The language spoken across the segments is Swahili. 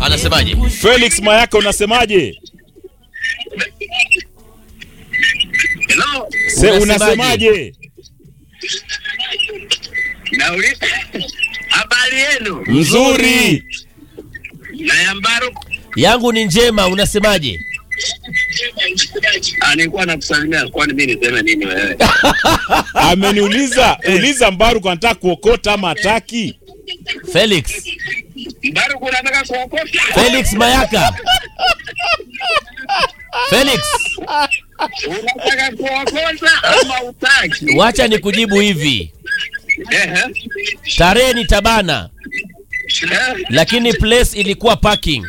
Anasemaje? Felix Mayaka unasemaje? Hello. Se, Unasemaje? unasemaje? Nauliza habari yenu Mzuri. na ya Mbaruku. Yangu ni njema, unasemaje? Ah, nilikuwa nakusalimia, kwani mimi niseme nini wewe? Ameniuliza, uliza Mbaruku anataka kuokota ama hataki? Felix. Mbaruku unataka kuokota? Felix Mayaka. Felix, Unataka kuokota ama utaki? wacha nikujibu hivi. Ehe. Tarehe ni tabana, Eh, lakini place ilikuwa parking.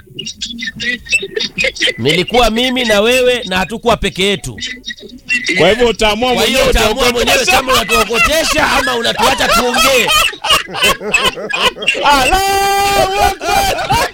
Nilikuwa mimi na wewe na hatukuwa peke yetu. Kwa hivyo utaamua Kwa hiyo mwenyewe utaamua mwenyewe utaokota. kama unatuokotesha ama unatuacha tuongee. Allahu Akbar.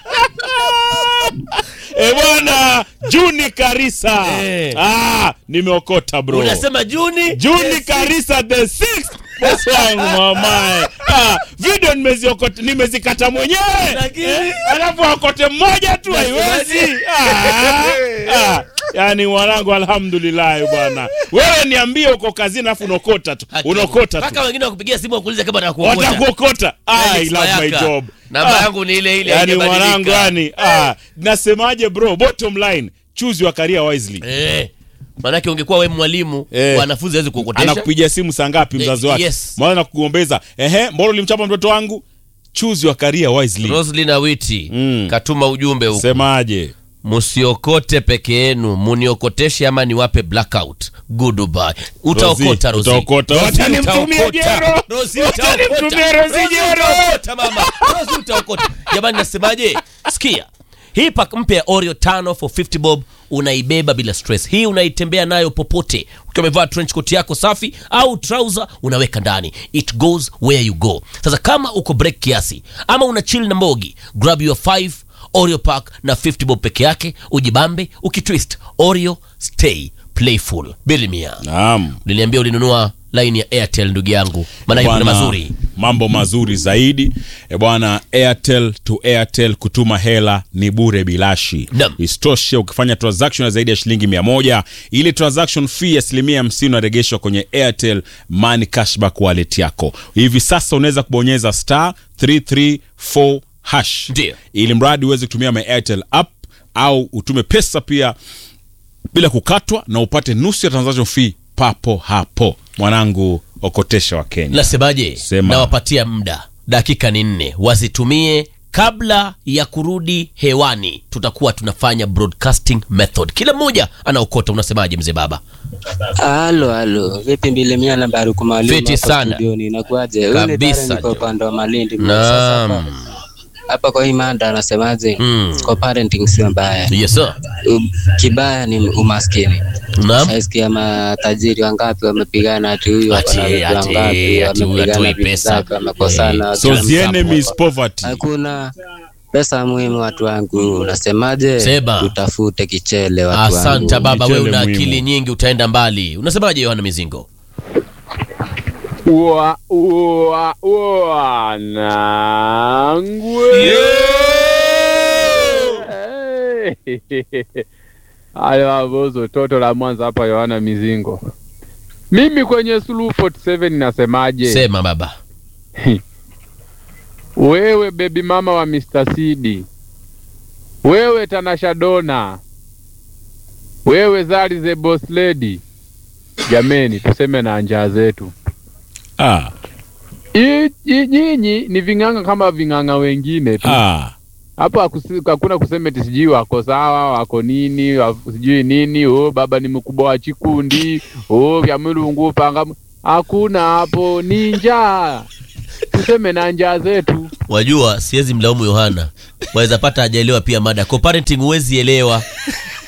Eh bwana, Juni Karisa. Eh. Ah, nimeokota bro. Unasema Juni? Juni Karisa the sixth. Boss wangu mamae. Ah, video nimeziokota nimezikata mwenyewe. Lakini- Eh, alafu akote mmoja tu haiwezi. Ah, ah. Yaani mwanangu alhamdulillah bwana. Wewe niambie uko kazini alafu unokota tu. Unokota tu. Mpaka wengine wakupigia simu wakuuliza kama nakuokota. Watakuokota. I Felix love my Mayaka. job. Namba Ah. yangu ni ile ile. yani haijabadilika. mwanangu yani ah, nasemaje bro bottom line choose your career wisely Eh. Manake ungekuwa wewe mwalimu, Eh. wanafunzi hawezi kuokotesha. anakupigia simu saa ngapi mzazi Eh, wake yes. mwana nakugombeza ehe mbona ulimchapa mtoto wangu choose your career wisely Roslyn Awiti Mm. katuma ujumbe huku. semaje Musiokote peke yenu, muniokoteshe ama niwape blackout. Goodbye. Utaokota Rosi, Rosi. utaokota. Rosi, Wacha nimtumie utaokota. jero. Rosi, Wacha utaokota. nimtumie Rosi Rosi, jero. utaokota, mama. Rosi, utaokota. Jamani nasemaje? Sikia. Hii pack mpya ya Oreo tano for 50 bob unaibeba bila stress. Hii unaitembea nayo popote. Ukiwa umevaa trench coat yako safi au trouser unaweka ndani. It goes where you go. Sasa kama uko break kiasi ama una chill na mbogi, grab your 5 Oreo pack na 50 bob peke yake, ujibambe ukitwist. Oreo stay playful. Bilimia. naam Uliniambia ulinunua line ya Airtel ndugu yangu. Maana kuna Bwana, mazuri. mambo mazuri zaidi e bwana airtel to airtel kutuma hela ni bure bilashi Naam. isitoshe ukifanya transaction ya zaidi ya shilingi mia moja ile transaction fee ya asilimia hamsini unarejeshwa kwenye airtel money cashback wallet yako hivi sasa unaweza kubonyeza star 334 hash Ndio. ili mradi uweze kutumia my airtel app au utume pesa pia bila kukatwa na upate nusu ya transaction fee papo hapo mwanangu okotesha wa kenya Nasemaje? Sema. Nawapatia muda, dakika ni nne, wazitumie kabla ya kurudi hewani. Tutakuwa tunafanya broadcasting method, kila mmoja anaokota. Unasemaje mzee baba? Halo, halo. Vipi mbili mia na Baruku Mwalimu Fiti hapa sana. studioni, inakuaje? Huyu ni Kabisa, Darren, niko Jo. upande wa Malindi. Sasa Naam. hapa- Hapa kwa hii mada anasemaje? Mm. Kwa parenting sio mbaya. Yes sir. Um, Kibaya ni umaskini. Naam. Saisikia matajiri wangapi wamepigana ati huyu Ati- hapa na vitu ati- wangapi ati huyu wamepigana hatoi vitu pesa. zake wamekosana. so kila the mtu enemy is hapo. poverty Hakuna pesa muhimu watu wangu, unasemaje? Sema. Tutafute kichele watu wangu. Asante baba, wewe una Michele akili muhimu. nyingi, utaenda mbali. Unasemaje Yohana Mizingo? Ua, ua, ua, nangwe. Hey. Haya wabozo, toto la Mwanza hapa, Yohana Mizingo. Mimi kwenye Suluhu 47 nasemaje? Sema baba. Wewe bebi mama wa Mr. Sidi, wewe Tanasha Dona, wewe Zari the boss lady, jameni, tuseme na njaa zetu. ah, I- i- Nyinyi ni ving'anga kama ving'anga wengine tu. ah. Hapo hakusi- hakuna kusema eti sijui wako sawa wako nini wa- sijui nini oh, baba ni mkubwa wa chikundi oh, vya mulungu panga mu- hakuna hapo, ni njaa. Tuseme na njaa zetu. Wajua siwezi mlaumu Yohana, waweza pata hajaelewa pia mada. Co-parenting huwezi elewa,